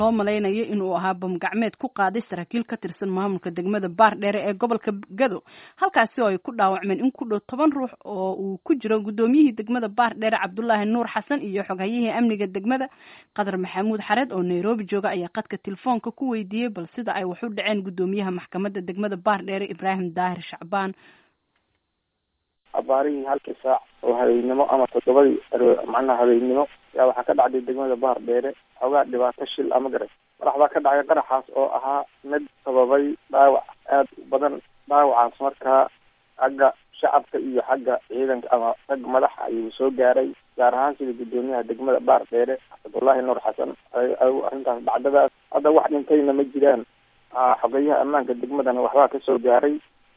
loo malaynayo inuu ahaa bam gacmeed ku qaaday saraakiil ka tirsan maamulka degmada baardheere ee gobolka gado halkaasi oo ay ku dhaawacmeen in ku dhow toban ruux oo uu ku jiro guddoomiyihii degmada baardheere cabdulaahi nuur xasan iyo xoghayihii amniga degmada qadar maxamuud xareed oo nairobi jooga ayaa qadka telefoonka ku weydiiyey bal sida ay wax u dhaceen guddoomiyaha maxkamadda degmada baardheere ibraahim daahir shacbaan abaarihii halkii saac oo habeennimo ama toddobadii macnaha habeennimo yaa waxaa ka dhacday degmada bahar dheere xoogaa dhibaato shil ama garay qarax baa ka dhacay qaraxaas oo ahaa mid sababay dhaawac aad u badan dhaawacaas markaa xagga shacabka iyo xagga ciidanka ama rag madaxa ayuu soo gaaray gaar ahaan sida guddoomiyaha degmada baar dheere cabdullaahi nuur xasan arrintaas dhacdadaas hadda wax dhintayna ma jiraan xogeyaha ammaanka degmadana waxbaa kasoo gaaray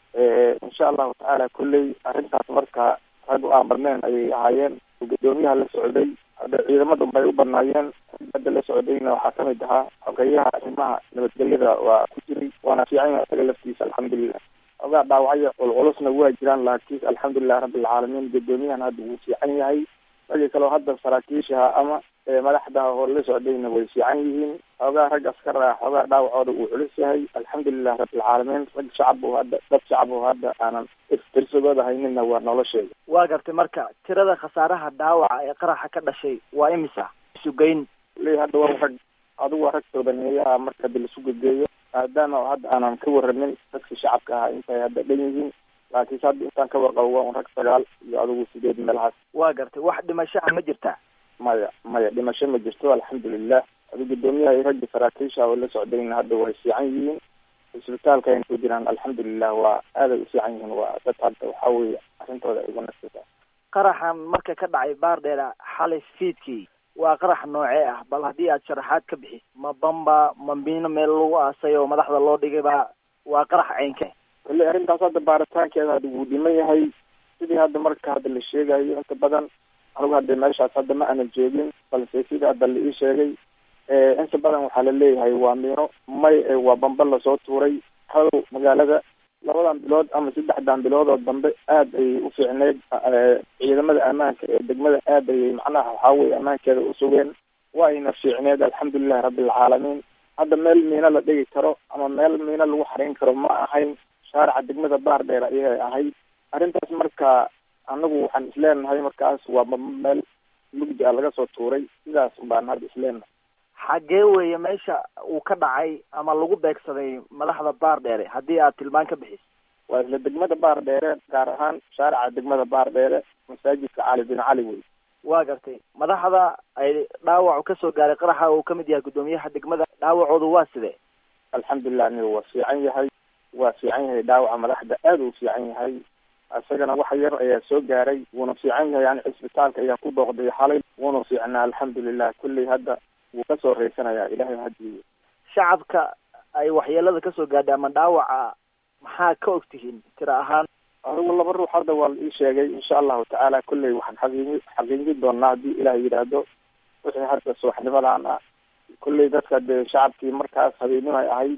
insha allahu tacaala kolley arrintaas marka rag u aamarneen ayay ahaayeen guddoomiyaha la socday hadda ciidamada bay u banaayeen hadda la socdayna waxaa kamid ahaa xogeyaha arrimaha nabadgelyada waa ku jiray waana fiican yahay isaga laftiisa alxamdulilah ogaa dhaawacyo culculusna waa jiraan laakiin alxamdulilah rabbilcaalamiin guddoomiyahan hadda wuu fiican yahay ragii kaleo hadda saraakiishaha ama madaxda hor la socdayna way fiican yihiin xoogaa rag askar ah xoogaa dhaawacooda uu culus yahay alxamdulilah rabbilcaalamiin rag shacab oo hadda dad shacab oo hadda aanan tirsigooda haynina waa nolosheeda waa gartay marka tirada khasaaraha dhaawaca ee qaraxa ka dhashay waa imisa sugeyn le hadda waa rag adigu waa rag toobaneeyaha marka hadda lasu gegeeyo maadaama hadda aanan ka waramin dadkii shacabka ahaa intay hadda dhan yihiin laakiinse hadda intaan ka warqabo waa un rag sagaal iyo adigu sideed meelahaas waa gartay wax dhimashaha ma jirtaa maya maya dhimasho ma jirto alxamdulilah adi guddoomiyaha iyo ragga saraakiisha oo la socdayna hadda way fiican yihiin isbitaalka ayna ku jiraan alxamdulilah waa aaday u fiican yihiin waa dad hadda waxaa weeye arrintooda ay uga nasata qaraxan marka ka dhacay baardheera xalay fiidkii waa qarax noocee ah bal haddii aad sharaxaad ka bixis ma bamba ma miino meel lagu aasay oo madaxda loo dhigay ba waa qarax ceynke kolley arrintaas hadda baaritaankeeda hadda wuu dhiman yahay sidii hadda marka hadda la sheegayo inta badan anigu hadda meeshaas hadda ma aanan joogin balse sidii hadda la ii sheegay inta badan waxaa la leeyahay waa miino may waa bamba lasoo tuuray hadow magaalada labadan bilood ama saddexdan bilood oo dambe aad ayay u fiicneyd ciidamada ammaanka ee degmada aad ayay macnaha waxaa weye ammaankeeda u sugeen waa ayna fiicneed alxamdulilahi rabbilcaalamiin hadda meel miino la dhigi karo ama meel miino lagu xarin karo ma ahayn shaarica degmada baar dheer ayay ahayd arrintaas marka anagu waxaan isleenahay markaas waa meel mugdi a laga soo tuuray sidaas baan hadda isleenahay xaggee weeye meesha uu ka dhacay ama lagu beegsaday madaxda baar dheere haddii aad tilmaan ka bixis waa isla degmada baar dheere gaar ahaan shaarica degmada baar dheere masaajidka cali bin cali wey waa gartay madaxda ay dhaawacu kasoo gaaray qaraxa uu kamid yahay guddoomiyaha degmada dhaawacoodu waa sidee alxamdulilah aniga waa fiican yahay waa fiican yahay dhaawaca madaxda aad uu fiican yahay isagana wax yar ayaa soo gaaray wuuna fiican yahay yani cisbitaalka ayaa ku booqday xalay wuuna fiicnaa alxamdulilah kulley hadda wuu kasoo reysanayaa ilahay hadiyo shacabka ay waxyeelada kasoo gaadhay ama dhaawaca maxaa ka og tihiin tira ahaan adigu laba ruux hadda waa la ii sheegay insha allahu tacaala kulley waxaan xaqiiqi xaqiijin doonaa haddii ilaah yidhaahdo wixii hadda subaxnimadan ah kulley dadka dee shacabkii markaas habeenimo ay ahayd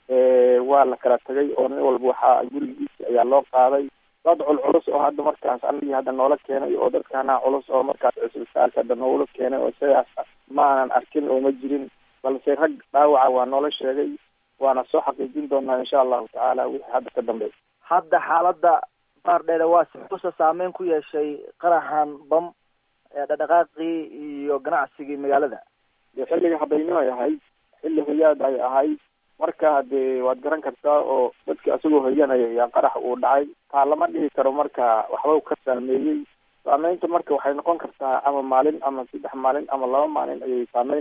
waa la kala tagay oo nin walba waxaa gurigiisa ayaa loo qaaday dad culculus oo hadda markaas anigii hadda noola keenay oo dadkana culus oo markaas cisbitaalka hadda noogula keenay oo sidaas ma aanan arkin oo ma jirin balse rag dhaawaca waa noola sheegay waana soo xaqiijin doonaa insha allahu tacaala wixii hadda ka dambeey hadda xaaladda baar dheere waa siusa saameyn ku yeeshay qaraxan bam ee dhadhaqaaqii iyo ganacsigii magaalada dee xilliga habeynimo ay ahayd xilli hoyaad ay ahayd marka dee waad garan kartaa oo dadki asagoo hoyanaya ayaa qarax uu dhacay taa lama dhihi karo marka waxba ka saameeyey saameynta marka waxay noqon kartaa ama maalin ama saddex maalin ama laba maalin ayay saameyn